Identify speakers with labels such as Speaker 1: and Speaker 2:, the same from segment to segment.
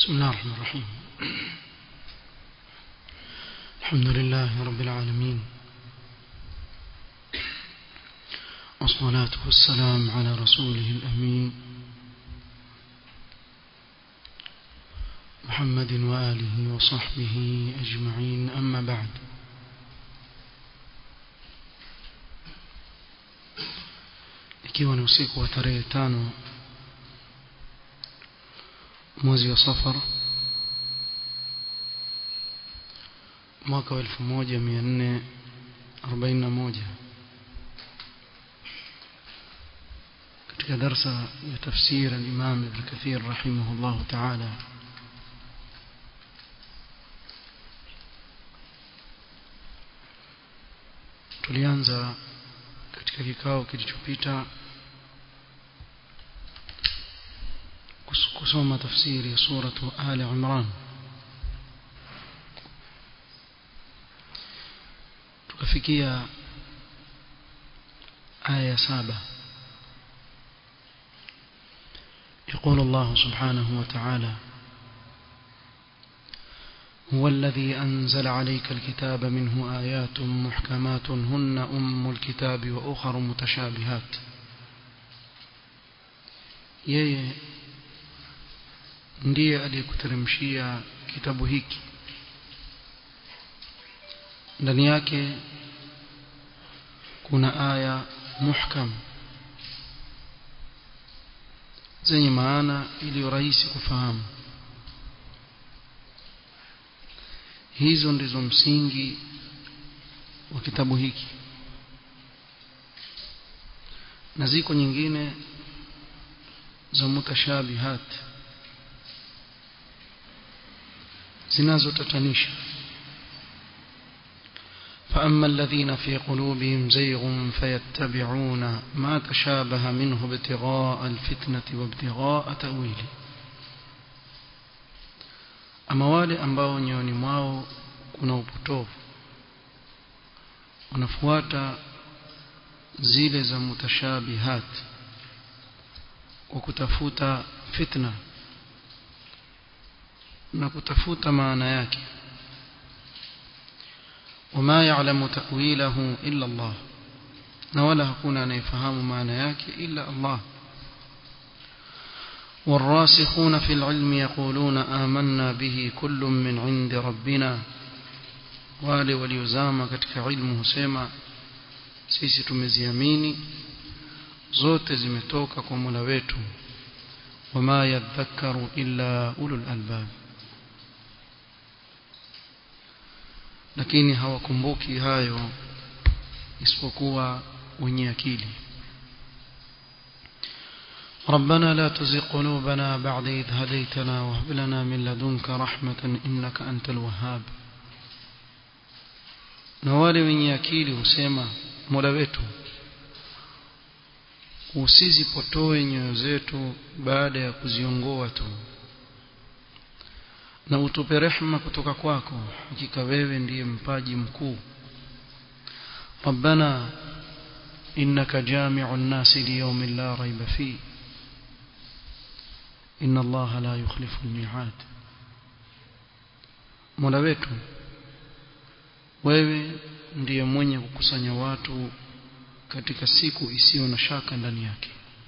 Speaker 1: بسم الله الرحمن الرحيم الحمد لله رب العالمين والصلاة والسلام على رسوله الأمين محمد وآله وصحبه أجمعين أما بعد ikiwa ni usiku wa tarehe tano mwezi wa safar mwaka wa elfu moja mia nne arobaini na moja katika darsa ya tafsir al-Imam Ibn Kathir rahimahullah ta'ala tulianza katika kikao kilichopita kusoma tafsiri ya suratu Ali Imran tukafikia aya saba يقول الله سبحانه وتعالى هو الذي أنزل عليك الكتاب منه آيات محكمات هن أم الكتاب وأخر متشابهات yeye ndiye aliyekuteremshia kitabu hiki ndani yake kuna aya muhkam zenye maana iliyo rahisi kufahamu hizo ndizo msingi wa kitabu hiki na ziko nyingine za mutashabihat zinazotatanisha فأما الذين في قلوبهم زيغ فيتبعون ما تشابه منه ابتغاء الفتنة وابتغاء تأويله ama wale ambao nyoyoni mwao kuna upotovu wanafuata zile za mutashabihat kwa kutafuta fitna na kutafuta maana yake wama ya'lamu ta'wilahu illa Allah na wala hakuna anayefahamu maana yake illa Allah والراسخون في العلم يقولون آمنا به كل من عند ربنا wale waliozama katika ilmu husema sisi tumeziamini zote zimetoka kwa Mola wetu wama yadhakkaru illa ulul albab lakini hawakumbuki hayo isipokuwa wenye akili ربنا لا تزغ قلوبنا بعد إذ هديتنا وهب لنا من لدنك رحمة إنك أنت الوهاب na wale wenye akili husema mola wetu usizipotoe nyoyo zetu baada ya kuziongoa tu na utupe rehma kutoka kwako hakika wewe ndiye mpaji mkuu ربنا إنك جامع الناس ليوم لا ريب فيه إن الله لا يخلف الميعاد mola wetu wewe ndiye mwenye kukusanya watu katika siku isiyo na shaka ndani yake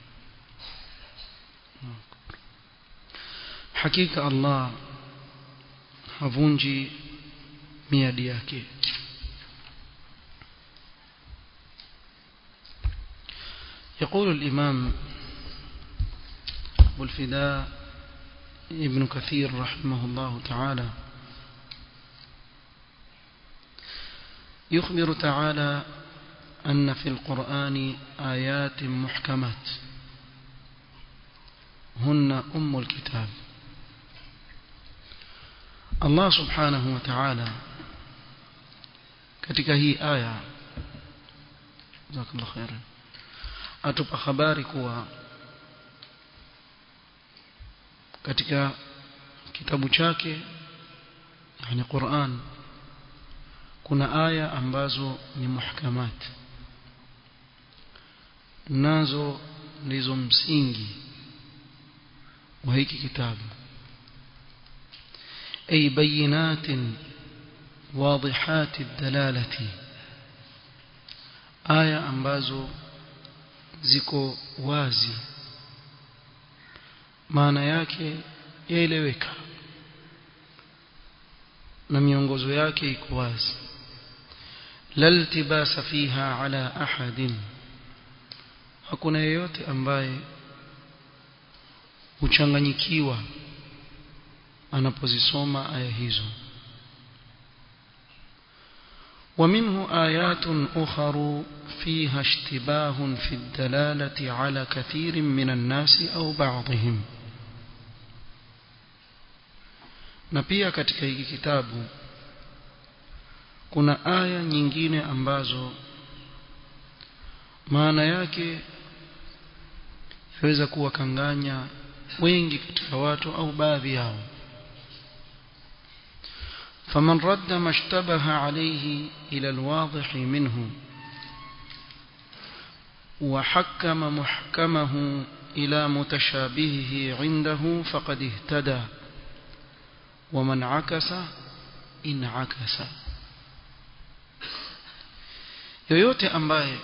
Speaker 1: hakika Allah havunji miadi yake يقول الإمام أبو الفداء ابن كثير رحمه الله تعالى يخبر تعالى أن في القرآن آيات محكمات هن أم الكتاب الله سبحانه وتعالى katika hii aya jazakallahu khairan atupa habari kuwa katika kitabu chake yani Qur'an kuna aya ambazo ni muhkamat nazo ndizo msingi wa hiki kitabu أي بينات واضحات الدلالة آية ambazo ziko wazi maana yake yaeleweka na miongozo yake iko wazi la iltibasa fiha ala ahadin hakuna yeyote ambaye huchanganyikiwa anapozisoma aya hizo ومنه آيات أخر فيها اشتباه في الدلالة على كثير من الناس أو بعضهم na pia katika hiki kitabu kuna aya nyingine ambazo maana yake yaweza kuwakanganya wengi katika watu au baadhi yao فمن رد ما اشتبه عليه إلى الواضح منه وحكم محكمه إلى متشابهه عنده فقد اهتدى ومن عكس إن عكس yoyote ambaye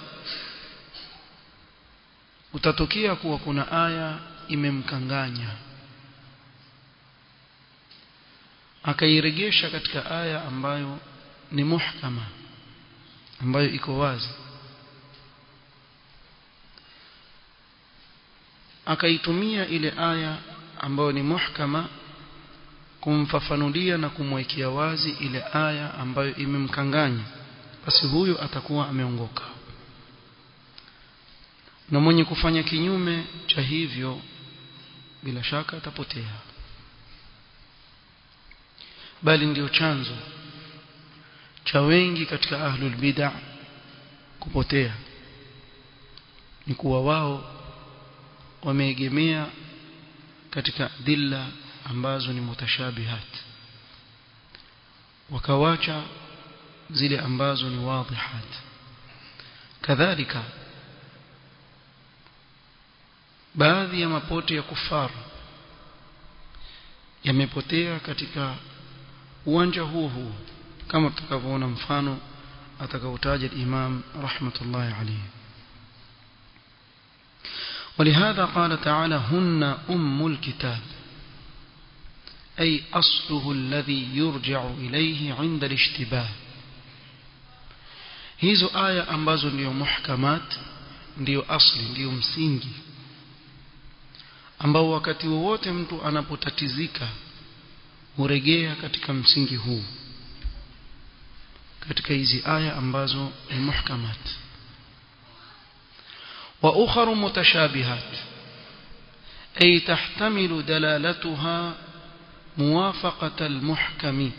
Speaker 1: utatokea kuwa kuna aya imemkanganya akairegesha katika aya ambayo ni muhkama ambayo iko wazi akaitumia ile aya ambayo ni muhkama kumfafanulia na kumwekea wazi ile aya ambayo imemkanganya basi huyo atakuwa ameongoka na mwenye kufanya kinyume cha hivyo bila shaka atapotea bali ndio chanzo cha wengi katika ahlul bid'ah kupotea ni kuwa wao wameegemea katika dilla ambazo ni mutashabihat wakawacha zile ambazo ni wadhihat kadhalika baadhi ya mapote ya kufaru yamepotea katika uwanja huo huo kama tutakavyoona mfano atakautaja Imam rahmatullahi alayhi ولهذا قال تعالى هن أم الكتاب أي أصله الذي يرجع إليه عند الاشتباه hizo aya ambazo ndio muhkamat ndio asli ndio msingi ambao wakati wowote mtu anapotatizika huregea katika msingi huu katika hizi aya ambazo ni muhkamat wa ukhra mutashabihat ay tahtamilu dalalatuha muwafaqata almuhkami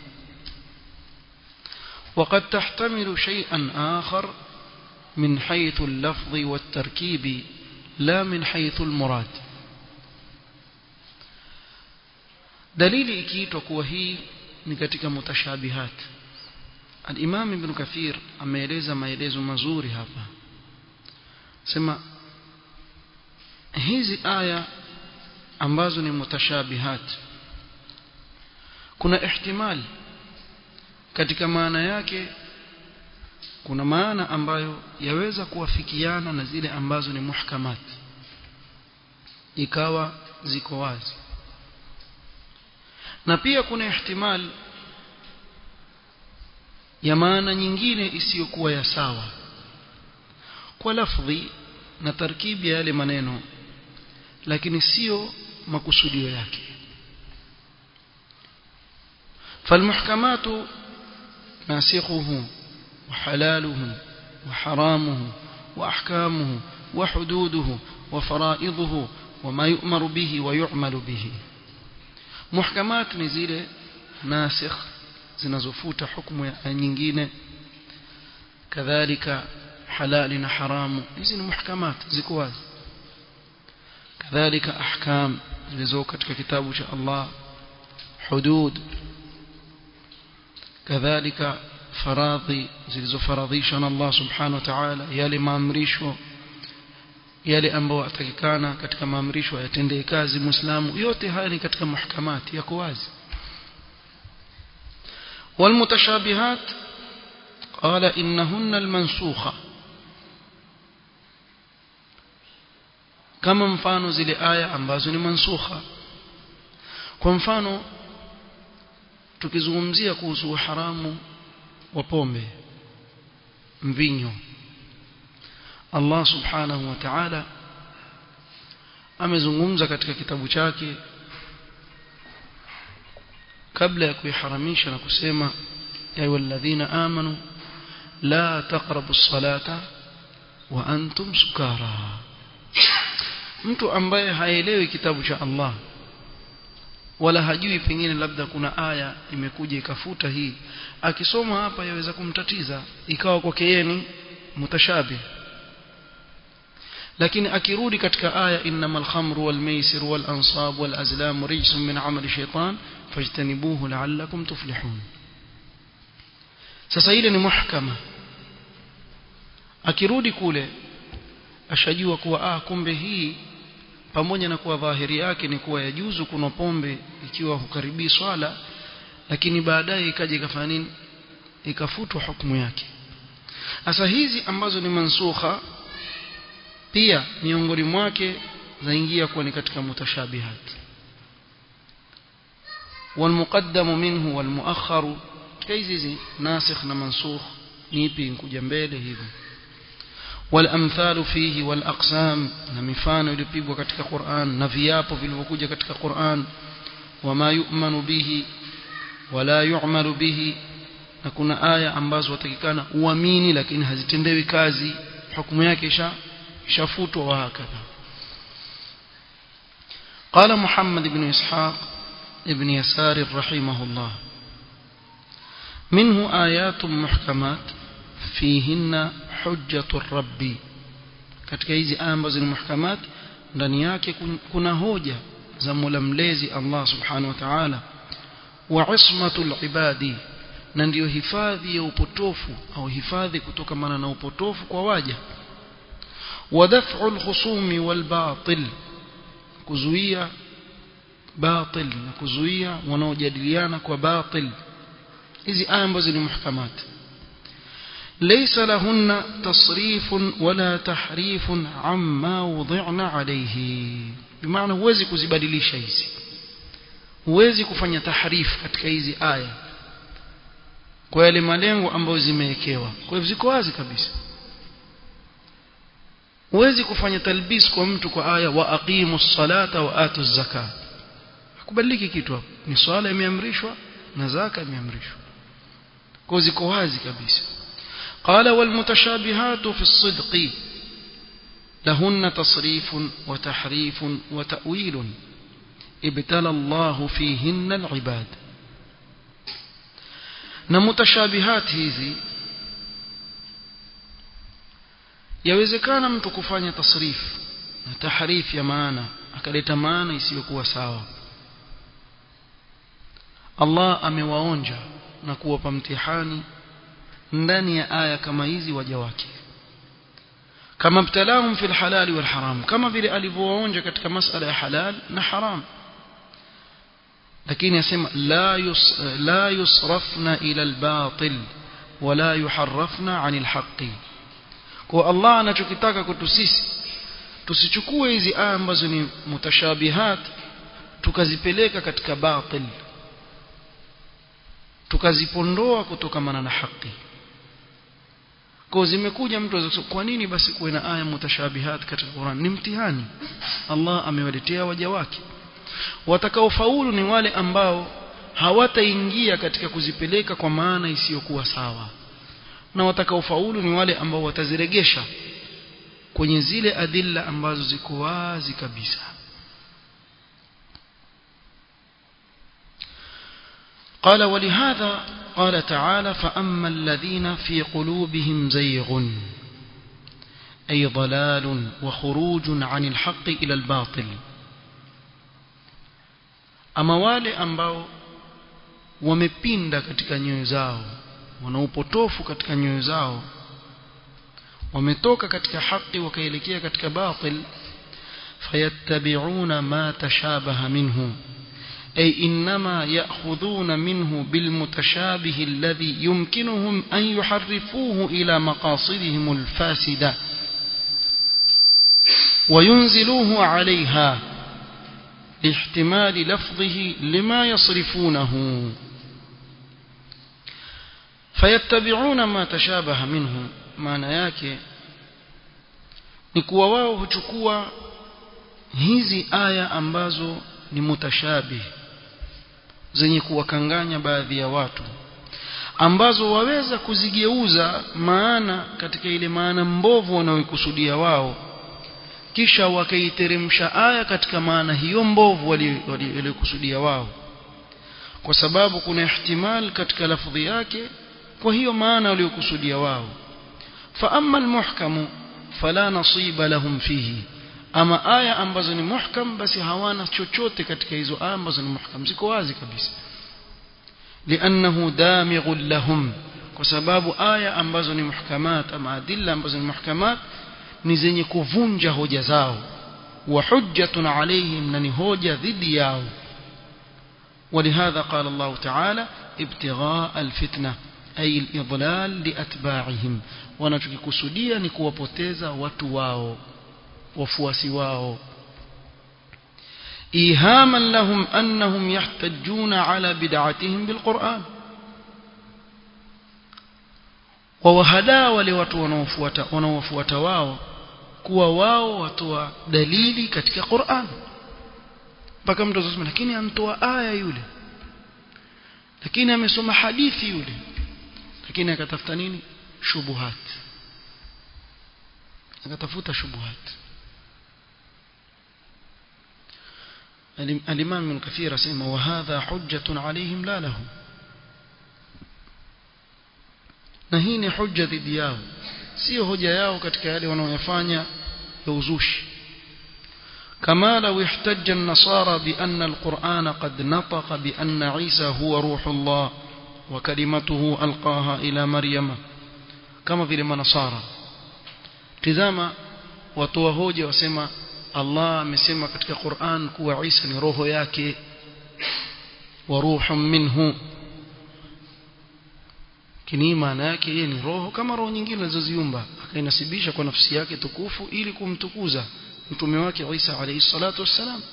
Speaker 1: وقد تحتمل شيئا آخر من حيث اللفظ والتركيب لا من حيث المراد dalili ikiitwa kuwa hii ni katika mutashabihat al-Imam Ibn Kathir ameeleza maelezo mazuri hapa sema hizi aya ambazo ni mutashabihat kuna ihtimali katika maana yake kuna maana ambayo yaweza kuwafikiana na zile ambazo ni muhkamat ikawa ziko wazi na pia kuna ihtimal ya maana nyingine isiyokuwa ya sawa kwa lafdhi na tarkibi ya yale maneno lakini sio makusudio yake فالمحكمات ناسخه وحلاله وحرامه وأحكامه وحدوده وفرائضه وما يؤمر به ويعمل به محكمات نزيل ناسخ zinazofuta hukumu ya nyingine kadhalika halali na haramu hizi ni muhkamat ziko wazi kadhalika ahkam zilizo katika kitabu cha Allah hudud kadhalika faradhi zilizofaradhishwa na Allah subhanahu wa ta'ala yale maamrisho yale ambayo atakikana katika maamrisho yatendee kazi muislamu yote haya ni katika muhkamati yako wazi والمتشابهات قال إنهن المنسوخة kama mfano zile aya ambazo ni mansukha kwa mfano tukizungumzia kuhusu uharamu wa pombe mvinyo Allah subhanahu wa ta'ala amezungumza katika kitabu chake kabla ya kuiharamisha na kusema ya ayyuhalladhina amanu la taqrabu as-salata wa antum sukara mtu ambaye haelewi kitabu cha Allah wala hajui pengine labda kuna aya imekuja ikafuta hii akisoma hapa yaweza kumtatiza ikawa kwake yeye ni mutashabih lakini akirudi katika aya innamal khamru wal maisir wal ansab wal azlam rijsun min amali shaytan fajtanibuhu la'allakum tuflihun sasa ile ni muhkama akirudi kule ashajua kuwa ah kumbe hii pamoja na kuwa dhahiri yake ni kuwa yajuzu kuna pombe ikiwa hukaribii swala lakini baadaye ikaja ikafanya nini ikafutwa hukumu yake sasa hizi ambazo ni mansukha pia miongoni mwake zaingia kuwa ni katika mutashabihat والمقدم منه والمؤخر كيزي ناسخ ومنسوخ نيبي نكوجا mbele hivi والامثال فيه والاقسام na mifano iliyopigwa katika Qur'an na viapo vilivyokuja katika Qur'an wama yu'manu bihi wala yu'malu bihi na kuna aya ambazo watakikana uamini lakini hazitendewi kazi hukumu yake isha ishafutwa wa hakadha قال محمد بن إسحاق ابن يسار رحمه الله منه آيات محكمات فيهن حجة الرب katika hizi aya ambazo ni muhkamat ndani yake kuna hoja za Mola mlezi Allah subhanahu wa ta'ala wa ismatul ibadi na ndiyo hifadhi ya upotofu au hifadhi kutokamana na upotofu kwa waja wa daf'ul khusumi wal batil kuzuia batil na kuzuia wanaojadiliana kwa batil hizi aya ambazo ni muhkamat ليس لهن تصريف ولا تحريف عما وضعنا عليه بمعنى huwezi kuzibadilisha hizi huwezi kufanya tahrif katika hizi aya kwa yale malengo ambayo zimewekewa kwa hivyo ziko wazi kabisa huwezi kufanya talbis kwa mtu kwa aya wa aqimu salata wa atu zaka hakubadiliki kitu hapo ni swala imeamrishwa na zaka imeamrishwa kwa ziko wazi kabisa قال والمتشابهات في الصدق لهن تصريف وتحريف وتأويل ابتلى الله فيهن العباد na mutashabihat hizi yawezekana mtu kufanya tasrif na tahrif ya maana akaleta maana isiyokuwa sawa Allah amewaonja na kuwapa mtihani ndani ya aya kama hizi waja wake kama mtalahum fil halal wal haram kama vile alivyowaonja katika masala ya halal na haram lakini yasema la yus, la yusrafna ila albatil wala yuharrafna anil haqqi kwa Allah anachokitaka kwetu sisi tusichukue hizi aya ambazo ni mutashabihat tukazipeleka katika batil tukazipondoa kutokamana na haki kwa zimekuja mtu azasema kwa nini basi kuwe na aya mutashabihat katika Qur'an ni mtihani Allah amewaletea waja wake watakaofaulu ni wale ambao hawataingia katika kuzipeleka kwa maana isiyokuwa sawa na watakaofaulu ni wale ambao wataziregesha kwenye zile adilla ambazo ziko wazi kabisa قال ولهذا قال تعالى فأما الذين في قلوبهم زيغ أي ضلال وخروج عن الحق إلى الباطل ama wale ambao wamepinda katika nyoyo zao wana upotofu katika nyoyo zao wametoka katika haki wakaelekea katika batil fayattabi'una ma tashabaha minhu أي إنما يأخذون منه بالمتشابه الذي يمكنهم أن يحرفوه إلى مقاصدهم الفاسدة وينزلوه عليها لاحتمال لفظه لما يصرفونه فيتبعون ما تشابه منه maana yake ni kuwa wao huchukua hizi aya ambazo ni mutashabih zenye kuwakanganya baadhi ya watu ambazo waweza kuzigeuza maana katika ile maana mbovu wanayokusudia wao kisha wakaiteremsha aya katika maana hiyo mbovu waliokusudia wao kwa sababu kuna ihtimal katika lafdhi yake kwa hiyo maana waliokusudia wao fa amma almuhkamu fala nasiba lahum fihi ama aya ambazo ni muhkam basi hawana chochote katika hizo aya ambazo ni muhkam ziko wazi kabisa liannahu damighun lahum kwa sababu aya ambazo ni muhkamat ama adilla ambazo ni muhkamat ni zenye kuvunja hoja zao wa hujjatun alaihim na ni hoja dhidi yao ولهذا قال الله تعالى ابتغاء الفتنة أي الإضلال لأتباعهم wanachokikusudia ni kuwapoteza watu wao wafuasi wao ihaman lahum annahum yahtajuna ala bid'atihim bilquran wawahadaa wale watu wanaofuata wanaofuata wao kuwa wao watoa dalili katika Qur'an mpaka mtu azosema lakini amtoa aya yule lakini amesoma hadithi yule lakini akatafuta nini shubuhat akatafuta shubuhat الإمام من كثير سيما وهذا حجة عليهم لا لهم na hii ni hujja dhidi yao sio hoja yao katika yale wanaoyafanya ya uzushi كما لو احتج النصارى بأن القرآن قد نطق بأن عيسى هو روح الله وكلمته ألقاها إلى مريم كما في لما نصارى تزاما watoa hoja wasema Allah amesema katika Qur'an kuwa Isa ni roho yake wa ruhun minhu kini maana yake yeye ni roho kama roho nyingine alizoziumba akainasibisha kwa nafsi yake tukufu ili kumtukuza mtume wake Isa alayhi salatu wassalam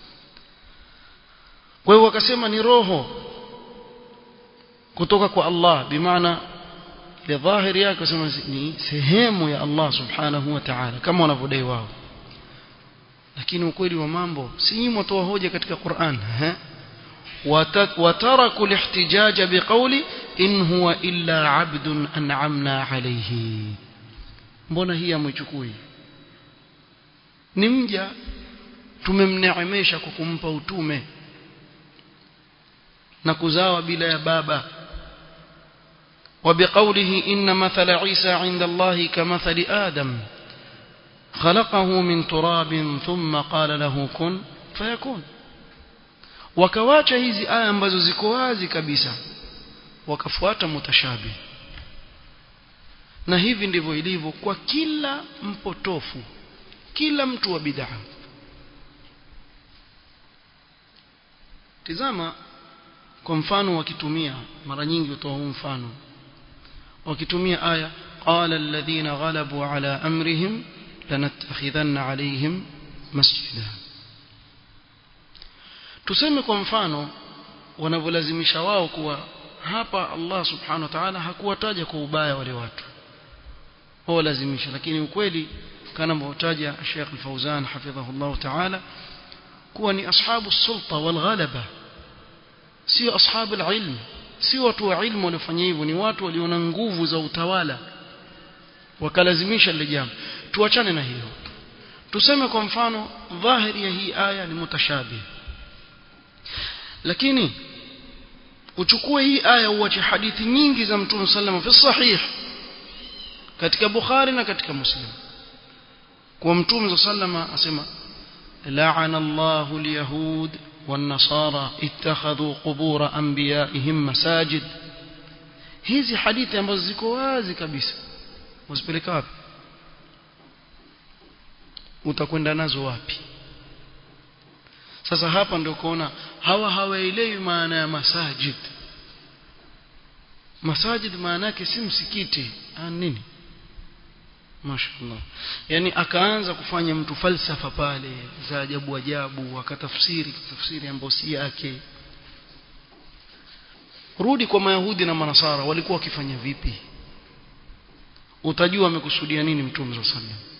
Speaker 1: kwa hiyo wakasema ni roho kutoka kwa Allah bimaana ile dhahiri yake wasema ni sehemu ya Allah subhanahu wa ta'ala kama wanavyodai wao lakini ukweli wa mambo si nyinyi mtoa hoja katika Qur'an eh وتركوا الاحتجاج بقول إن هو إلا عبد أنعمنا عليه mbona hii amechukui ni mja tumemneemesha kwa kumpa utume na kuzawa bila ya baba وبقوله إن مثل عيسى عند الله كمثل آدم خلقه من تراب ثم قال له كن فيكون wakawacha hizi aya ambazo ziko wazi kabisa wakafuata mutashabi na hivi ndivyo ilivyo kwa kila mpotofu kila mtu wa bid'a tizama kwa mfano wakitumia mara nyingi utoa huu mfano wakitumia aya qala alladhina ghalabu ala amrihim lanattakhidhanna alayhim masjida tuseme kwa mfano wanavyolazimisha wao kuwa hapa Allah subhanahu wa ta'ala hakuwataja kwa ubaya wale watu wao lazimisha lakini ukweli kana mtaja Sheikh Al-Fauzan hafidhahullah ta'ala kuwa ni ashabu sulta wal ghalaba sio ashabu ilm sio watu wa ilmu waliofanya hivyo ni watu waliona nguvu za utawala wakalazimisha lile jambo tuachane na hiyo tuseme kwa mfano dhahiri ya hii aya ni mutashabih lakini uchukue hii aya uache hadithi nyingi za mtume sallam fi sahih katika bukhari na katika muslim kwa mtume sallam asema la'ana Allahu al-yahud wan-nasara ittakhadhu qubur anbiya'ihim masajid hizi hadithi ambazo ziko wazi kabisa usipeleka wapi utakwenda nazo wapi sasa hapa ndio kuona hawa hawaelewi maana ya masajid masajid maana yake si msikiti ah nini mashaallah yani akaanza kufanya mtu falsafa pale za ajabu ajabu akatafsiri tafsiri ambayo si yake rudi kwa mayahudi na manasara walikuwa wakifanya vipi utajua amekusudia nini mtume sallallahu alaihi wasallam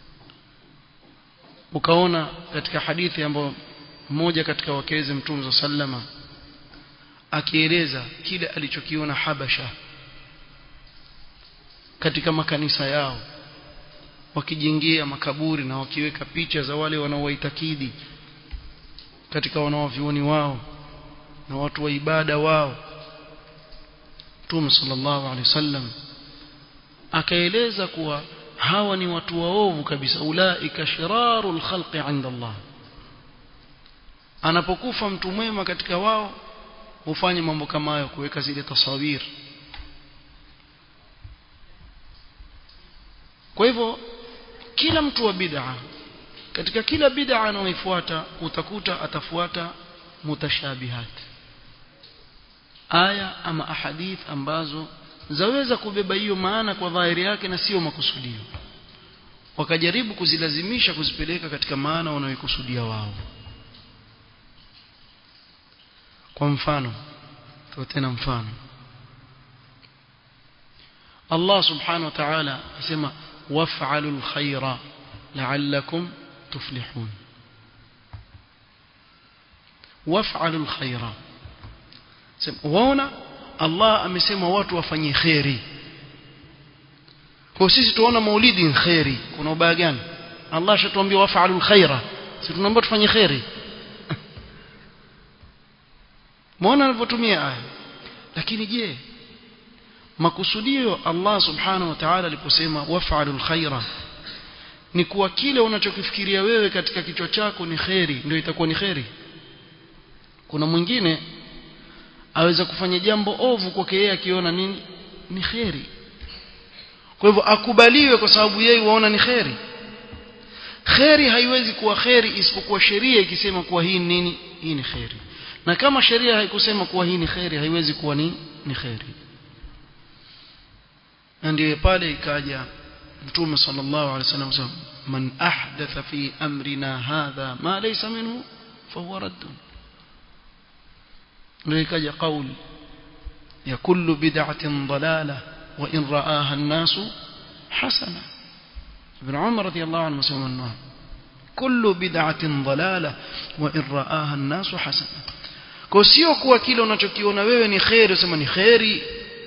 Speaker 1: ukaona katika hadithi ambayo mmoja katika wakeze mtume sallallahu alaihi wasallam akieleza kile alichokiona Habasha katika makanisa yao wakijengea makaburi na wakiweka picha za wale wanaowaitakidi katika wanawavyuoni wao na watu wa ibada wao Mtume sallallahu alaihi wasallam akaeleza kuwa hawa ni watu waovu kabisa ulaika shirarul khalqi inda Allah anapokufa mtu mwema katika wao hufanya mambo kama hayo kuweka zile tasawir kwa hivyo kila mtu wa bid'a katika kila bid'a anayoifuata utakuta atafuata mutashabihat aya ama ahadith ambazo zaweza kubeba hiyo maana kwa dhahiri yake na sio makusudio wakajaribu kuzilazimisha kuzipeleka katika maana wanayokusudia wao kwa mfano tu tena mfano Allah subhanahu wa ta'ala asema waf'alul khaira la'allakum tuflihun waf'alul khaira sema waona Allah amesema watu wafanye khairi kwa sisi tuona maulidi ni khairi kuna ubaya gani Allah ashatuambia waf'alul khaira sisi tunaomba tufanye khairi Muona alivyotumia aya. Lakini je, makusudio Allah Subhanahu wa Ta'ala aliposema waf'alul khaira ni kuwa kile unachokifikiria wewe katika kichwa chako ni kheri ndio itakuwa ni kheri. Kuna mwingine aweza kufanya jambo ovu kwake yeye akiona nini ni kheri. Kwa hivyo akubaliwe kwa sababu yeye waona ni kheri. Kheri haiwezi kuwa kheri isipokuwa sheria ikisema kuwa hii nini hii ni kheri na kama sheria haikusema kuwa hii ni khairi haiwezi kuwa ni ni khairi na ndiye pale ikaja mtume sallallahu alaihi wasallam man ahdatha fi amrina hadha ma laysa minhu fahuwa radd ndio ikaja kauli ya kullu bid'atin dalala wa in ra'aha an-nas hasana ibn umar radiyallahu anhu msema kullu bid'atin dalala wa in ra'aha an-nas hasana kwa sio kuwa kile unachokiona wewe ni khairi usema ni khairi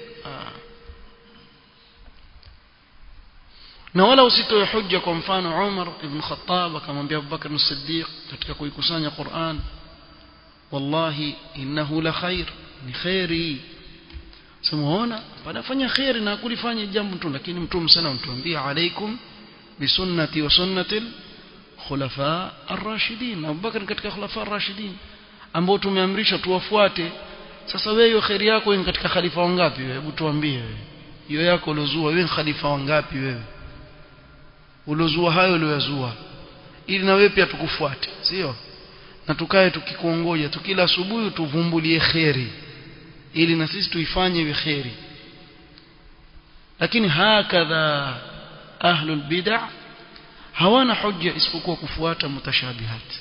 Speaker 1: na wala usitoe hujja kwa mfano Umar ibn Khattab akamwambia Abu Bakar as-Siddiq katika kuikusanya Qur'an wallahi innahu la khair ni khairi semaona panafanya khairi na kulifanya jambo tu lakini mtume sana mtuambia alaikum bisunnati wa sunnati khulafa ar-rashidin Abu Bakar katika khulafa ar-rashidin ambao tumeamrishwa tuwafuate sasa wewe hiyo khairi yako ni katika khalifa wangapi wewe hebu tuambie wewe hiyo yako uliozua wewe khalifa wangapi wewe uliozua hayo uliyozua ili na wewe pia tukufuate sio na tukae tukikuongoja tukila asubuhi tuvumbulie khairi ili na sisi tuifanye iwe khairi lakini hakadha ahlul bid'ah hawana hujja isipokuwa kufuata mutashabihati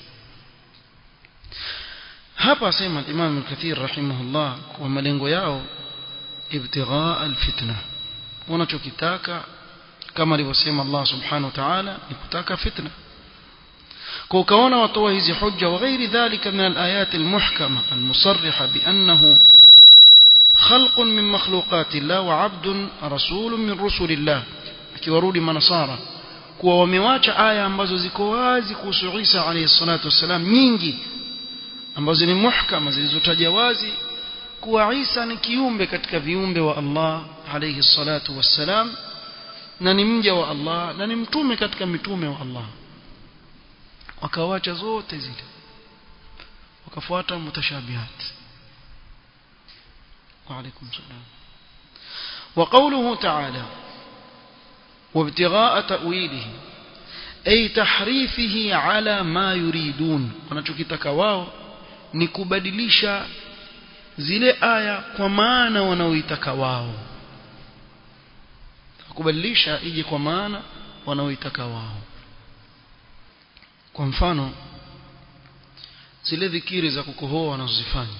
Speaker 1: hapa asema Imam al-Kathir rahimahullah kwa malengo yao ibtighaa alfitna wanachokitaka kama alivyosema Allah subhanahu wa ta'ala ni kutaka fitna kwa ukaona watoa hizi hujja wa ghairi dhalika min al-ayat al-muhkama al-musarriha bi annahu خلق من مخلوقات الله وعبد رسول من رسل الله akiwarudi manasara kuwa wamewacha aya ambazo ziko wazi kuhusu Isa alayhi salatu wasalam nyingi ambazo ni muhkama zilizotaja wazi kuwa Isa ni kiumbe katika viumbe wa Allah alayhi salatu wassalam na ni mja wa Allah na ni mtume katika mitume wa Allah wakawacha zote zile wakafuata mutashabihat wa alaykum salam وقوله تعالى وابتغاء تأويله ay tahrifihi ala ma yuridun wanachokitaka wao ni kubadilisha zile aya kwa maana wanaoitaka wao kubadilisha ije kwa maana wanaoitaka wao kwa mfano zile dhikiri za kukohoa wanazozifanya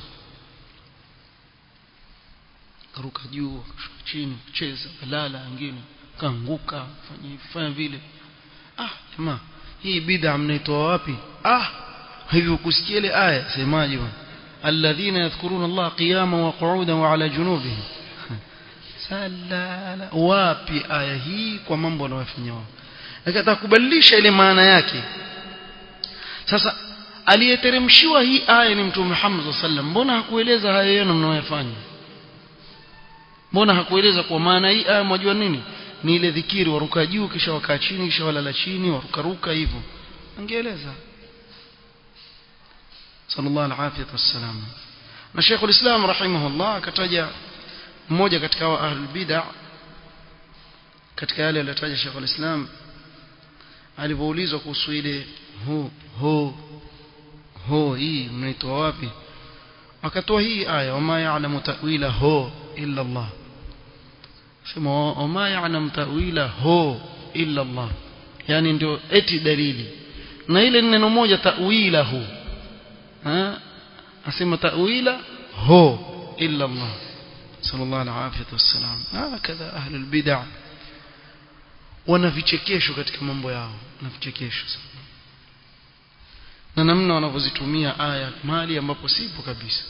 Speaker 1: karuka juu kashuka chini kucheza balala wengine kaanguka fanya fanya vile ah jamaa hii bid'a mnaitoa wapi ah hivyo kusikia ile aya semaje bwana alladhina yadhkuruna Allah qiyama wa qu'udan wa ala junubihim salala wapi aya hii kwa mambo wanayofanya wao akataka kubadilisha ile maana yake sasa aliyeteremshiwa hii aya ni mtume Muhammad sallam mbona hakueleza haya yenu mnayoyafanya mbona hakueleza kwa maana hii aya mwajua nini ni ile dhikiri waruka juu kisha wakaa chini kisha walala chini warukaruka hivyo angeeleza sallallahu alaihi wasallam na Sheikh ulislam rahimahullah akataja mmoja katika wa ahlul bid'ah katika yale aliyotaja Sheikh ulislam alipoulizwa kuhusu ile ho ho ho hii mnaitoa wapi akatoa hii aya wama ya'lamu ta'wila ho illa Allah sema wama ya'lamu ta'wila ho illa Allah yani ndio eti dalili na ile neno moja ta'wilahu ha asema ta'wila ho illa Allah sallallahu alaihi wasallam hakadha ahli albid'ah wana vichekesho katika mambo yao na vichekesho sana na namna wanavyozitumia aya mahali ambapo sipo kabisa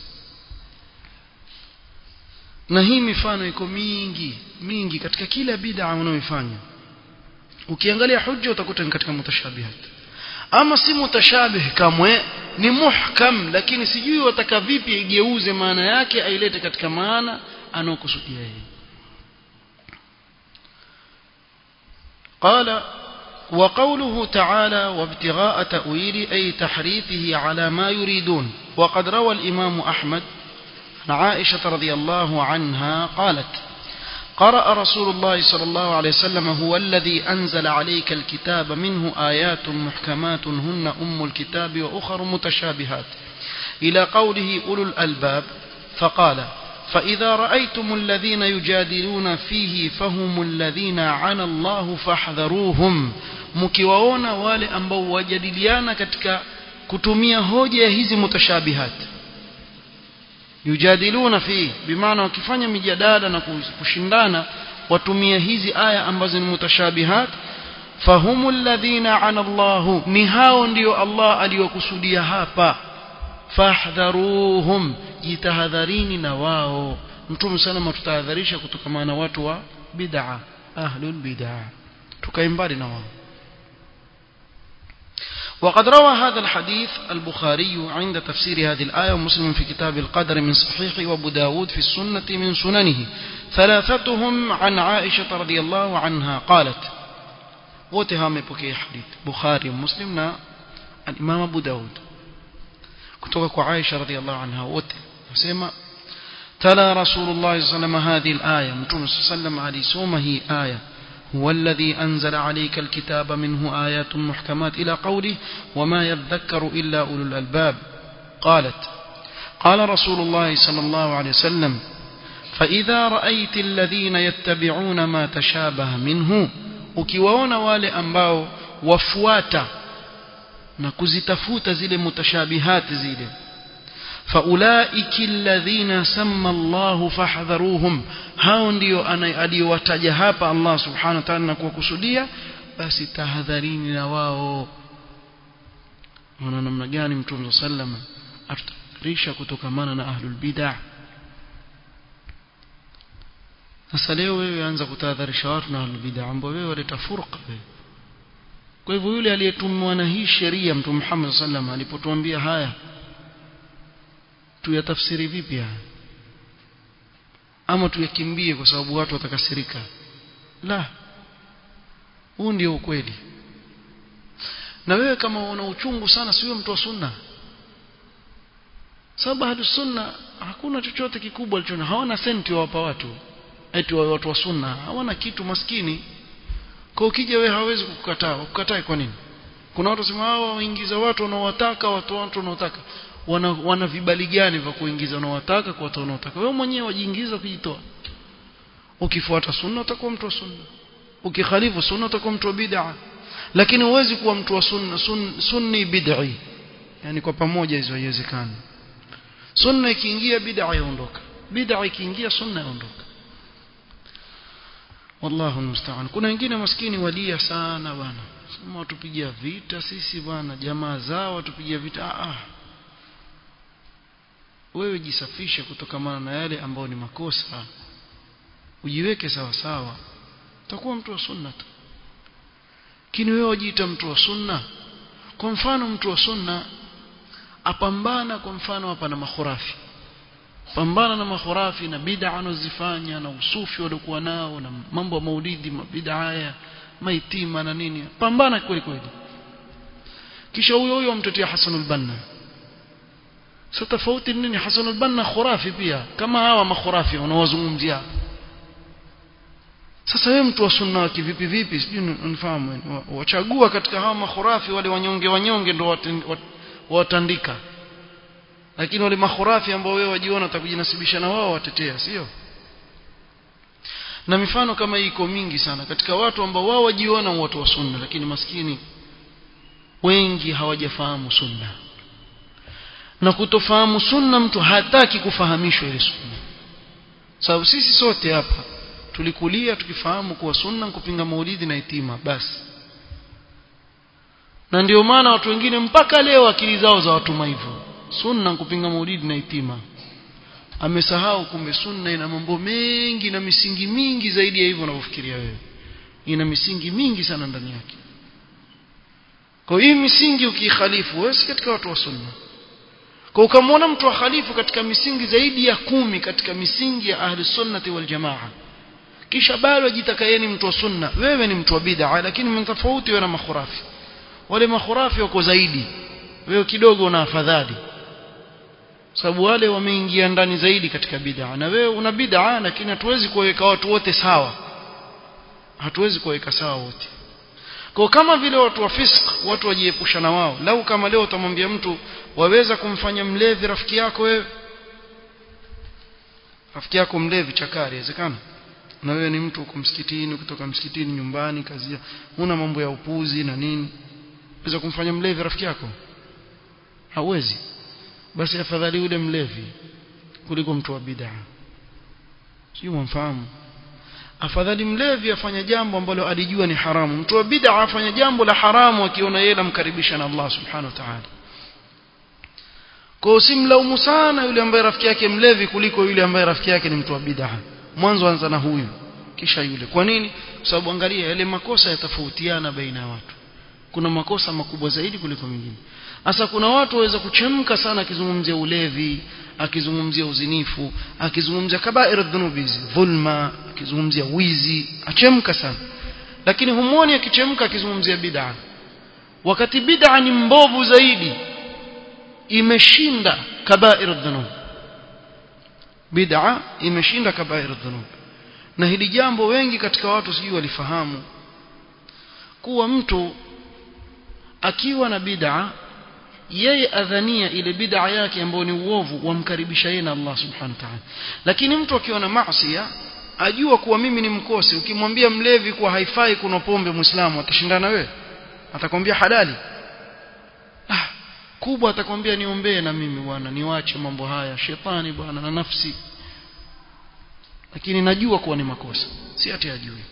Speaker 1: na hii mifano iko mingi mingi katika kila bid'a unaoifanya ukiangalia hujja utakuta ni katika mutashabihat ama si mutashabih kamwe ni muhkam lakini sijui wataka vipi igeuze maana yake ailete katika maana anaokusudia yeye قال وقوله تعالى وابتغاء تأويل أي تحريفه على ما يريدون وقد روى الإمام أحمد عن عائشة رضي الله عنها قالت قرأ رسول الله صلى الله عليه وسلم هو الذي أنزل عليك الكتاب منه آيات محكمات هن أم الكتاب وأخر متشابهات إلى قوله أولو الألباب فقال فإذا رأيتم الذين يجادلون فيه فهم الذين عن الله فاحذروهم mkiwaona wale ambao wajadiliana katika kutumia hoja hizi mutashabihat yujadiluna fi bimaana wakifanya mijadala na kushindana watumia hizi aya ambazo ni mutashabihat fahumul ladhina ana Allah ni hao ndio Allah aliyokusudia hapa fahdharuhum jitahadharini na wao mtume sana tutahadharisha kutokana na watu wa bid'a ahlul bid'a tukae mbali na wao وقد روى هذا الحديث البخاري عند تفسير هذه الآية ومسلم في كتاب القدر من صحيح وابو داود في السنة من سننه ثلاثتهم عن عائشة رضي الله عنها قالت وتهام بكي حديث بخاري ومسلم الإمام أبو داود كتبك عائشة رضي الله عنها وته وسيما تلا رسول الله صلى الله عليه وسلم هذه الآية متوم صلى الله عليه وسلم علي سومه آية هو الذي أنزل عليك الكتاب منه آيات محكمات إلى قوله وما يذكر إلا أولو الألباب قالت قال رسول الله صلى الله عليه وسلم فإذا رأيت الذين يتبعون ما تشابه منه ukiwaona wale ambao wafuata na kuzitafuta zile mutashabihati zile faulaiki alladhina samma Allahu fahdharuhum hao ndio aliyowataja hapa Allah subhanahu wa ta'ala na kuwakusudia basi tahadharini na wao wana namna gani mtume sallam atutarisha kutokamana na ahlul bid'ah sasa leo wewe anza kutahadharisha watu na ahlul bid'ah ambao wewe waleta furqa wewe kwa hivyo yule aliyetumwa na hii sheria mtume Muhammad sallam alipotuambia haya tuyatafsiri vipi haya ama tuyakimbie kwa sababu watu watakasirika la huu ndio ukweli na wewe kama una uchungu sana siwe mtu wa sunna sababu hadu sunna hakuna chochote kikubwa alichona hawana senti wawapa watu eti watu wa sunna hawana kitu maskini kwa ukija wewe hawezi kukukataa kukataa kwa nini kuna watu wasema hao waingiza watu wanaowataka watu watu wanaotaka wana, wana vibali gani vya kuingiza wanaowataka kwa watu wanaotaka wewe mwenyewe wajiingiza kujitoa ukifuata sunna utakuwa mtu wa sunna ukikhalifu sunna utakuwa mtu wa bid'a lakini huwezi kuwa mtu wa sunna sun, sunni bid'i yani kwa pamoja hizo haiwezekani sunna ikiingia bid'a yaondoka bid'a ikiingia sunna yaondoka wallahu almusta'an kuna wengine maskini walia sana bwana sema watupigia vita sisi bwana jamaa zao watupigia vita ah, ah wewe jisafishe kutokamana na yale ambayo ni makosa ujiweke sawa sawa utakuwa mtu wa sunna tu lakini wewe wajiita mtu wa sunna kwa mfano mtu wa sunna apambana kwa mfano hapa na makhurafi pambana na makhurafi na bid'a anazifanya na usufi waliokuwa nao na mambo ya maulidi bid'a haya maitima na nini pambana kweli kweli kisha huyo huyo amtetea Hassan al-Banna sasa tofauti nini Hassan al-Banna khurafi pia kama hawa makhurafi wanawazungumzia sasa wewe mtu wa sunna kivipi vipi sijui unifahamu wachagua katika hawa makhurafi wale wanyonge wanyonge ndio watandika lakini wale makhurafi ambao wewe wajiona utakujinasibisha na wao watetea sio na mifano kama hii iko mingi sana katika watu ambao wao wajiona watu wa sunna lakini maskini wengi hawajafahamu sunna na kutofahamu sunna mtu hataki kufahamishwa ile sunna sababu sisi sote hapa tulikulia tukifahamu kuwa sunna kupinga maulidi na itima basi na ndio maana watu wengine mpaka leo akili zao za watuma hivyo sunna kupinga maulidi na itima amesahau kumbe sunna ina mambo mengi na misingi mingi zaidi ya hivyo unavyofikiria wewe ina misingi mingi sana ndani yake kwa hii misingi ukiikhalifu wewe si katika watu wa sunna kwa ukamwona mtu wa khalifu katika misingi zaidi ya kumi katika misingi ya ahli sunnati wal jamaa kisha bado ajitaka yeye ni mtu wa sunna wewe ni mtu wa bid'a lakini mtofauti wewe na makhurafi wale makhurafi wako zaidi wewe kidogo una afadhali sababu wale wameingia ndani zaidi katika bid'a na wewe una bid'a lakini hatuwezi kuweka watu wote sawa hatuwezi kuweka sawa wote kwa kama vile watu wa fisk watu wajiepusha na wao lau kama leo utamwambia mtu waweza kumfanya mlevi rafiki yako wewe rafiki yako mlevi chakari inawezekana na wewe ni mtu uko msikitini kutoka msikitini nyumbani kazi una mambo ya upuzi na nini unaweza kumfanya mlevi rafiki yako hauwezi basi afadhali yule mlevi kuliko mtu wa bid'a sio mfahamu afadhali mlevi afanya jambo ambalo alijua ni haramu mtu wa bid'a afanya jambo la haramu akiona yeye lamkaribisha na Allah subhanahu wa ta'ala kwa usimlaumu sana yule ambaye rafiki yake mlevi kuliko yule ambaye rafiki yake ni mtu wa bid'a mwanzo anza na huyu kisha yule kwa nini kwa sababu angalia yale makosa yatafautiana baina ya watu kuna makosa makubwa zaidi kuliko mengine hasa kuna watu waweza kuchemka sana akizungumzia ulevi akizungumzia uzinifu akizungumzia kabair dhunubi dhulma akizungumzia wizi achemka sana lakini humuoni akichemka akizungumzia bid'a wakati bid'a ni mbovu zaidi imeshinda kabair dhunub bid'a imeshinda kabair dhunub na hili jambo wengi katika watu sijui walifahamu kuwa mtu akiwa na bid'a yeye adhania ile bid'a yake ambayo ni uovu wamkaribisha yeye na Allah subhanahu wa ta'ala lakini mtu akiwa na maasi ajua kuwa mimi ni mkosi ukimwambia mlevi kuwa haifai kuna pombe muislamu atashindana wewe atakwambia halali ah kubwa atakwambia niombee na mimi bwana niwache mambo haya shetani bwana na nafsi lakini najua kuwa ni makosa si ati ajui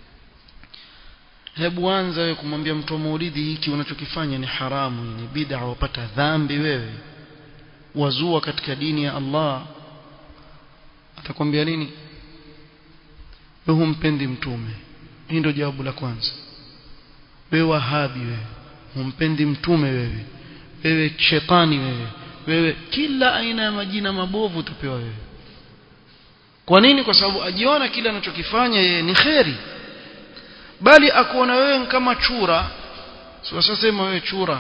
Speaker 1: hebu anza wewe kumwambia mtu wa maulidi hiki unachokifanya ni haramu ni bid'a wapata dhambi wewe wazua katika dini ya Allah atakwambia nini wewe humpendi mtume hii ndio jawabu la kwanza wewe wahabi wewe humpendi mtume wewe wewe shetani wewe wewe kila aina ya majina mabovu utapewa wewe kwa nini kwa sababu ajiona kile anachokifanya yeye ni kheri bali akuona wewe kama chura sasa sema wewe chura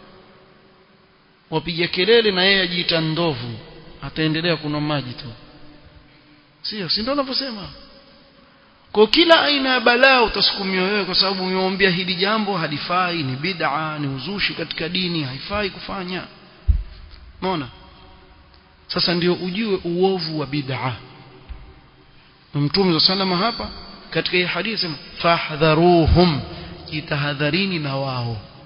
Speaker 1: wapiga kelele na yeye ajiita ndovu ataendelea kunywa maji tu sio si ndio unavyosema kwa kila aina ya balaa utasukumiwa wewe kwa sababu umeombea hili jambo halifai ni bid'a ni uzushi katika dini haifai kufanya unaona sasa ndio ujue uovu wa bid'a mtume salama hapa katika hii hadithi fahdharuhum jitahadharini na wao